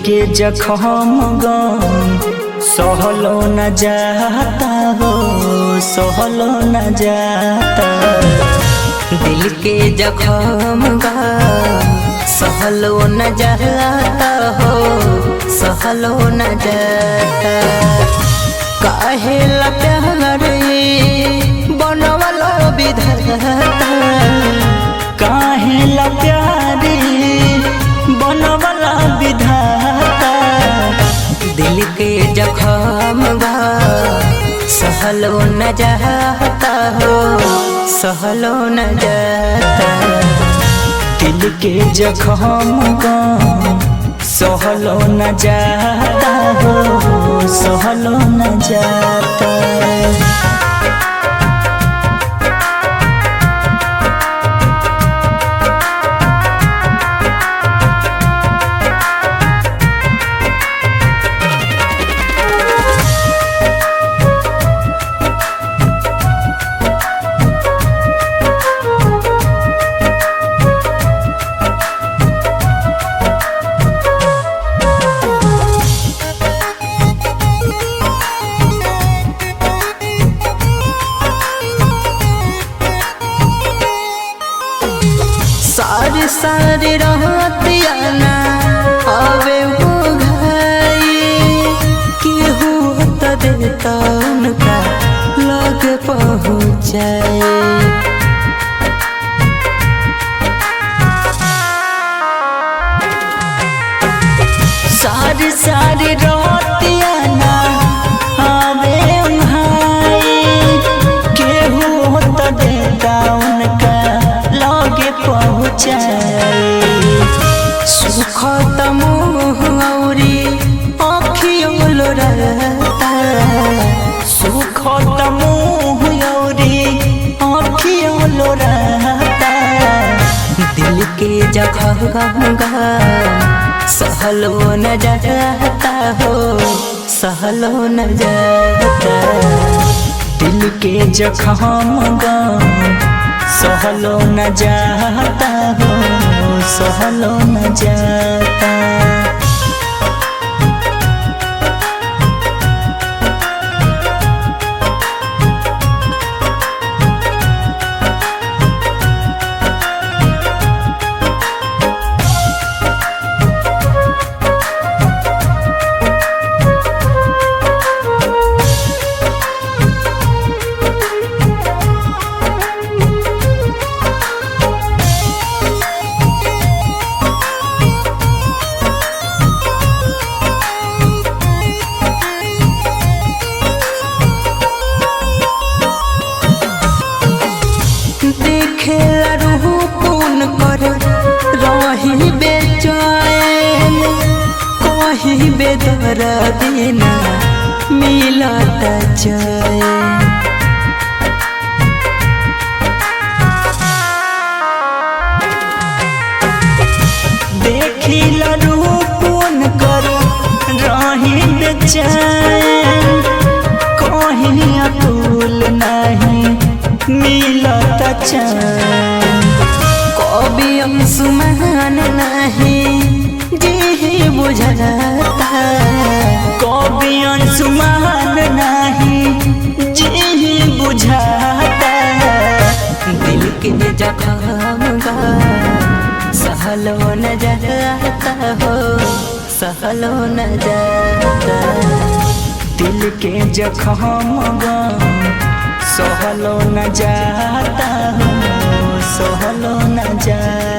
के जखम गम सहलो न जाता हो सहलो न जाता दिल के जखम गा सहलो न जाता हो सहलो न जाता काहे ला प्यार बनवलो विधाता काहे ला प्यारी बनवला विधाता दिल के जखम गा सहलो न जाता हो सहलो न जाता दिल के जखम गम सहलो न जाता हो सहलो न जाता सारी सारी रहतिया ना आवे हो घाई केहू त देता उनका लग पहुँचाए सारी सारी रोतिया ना आवे भाई केहू तो देता उनका लगे पहुँचाए सुख त मुँह औरी आँखियों लोरता सुख त मुँह औरी आँखियों लोराता दिल के जगह सहलो न जाता हो सहलो न जाता दिल के जखम गम सहलो न जाता हो सहलो न जाता देखेला रूह पून कर रही बेचैन कहीं बेदर बिना मिलत चैन देखी रूपन कर रही बेचैन कहीं अतुल नहीं मिलत चैन कभी अंशुमान नहीं जी बुझता कभी अंशुमान नहीं जी बुझाता दिल के जखम गा सहलो न जाता हो सहलो न जाता दिल के जखम गम सहलो न जाता हो सहलो न जाता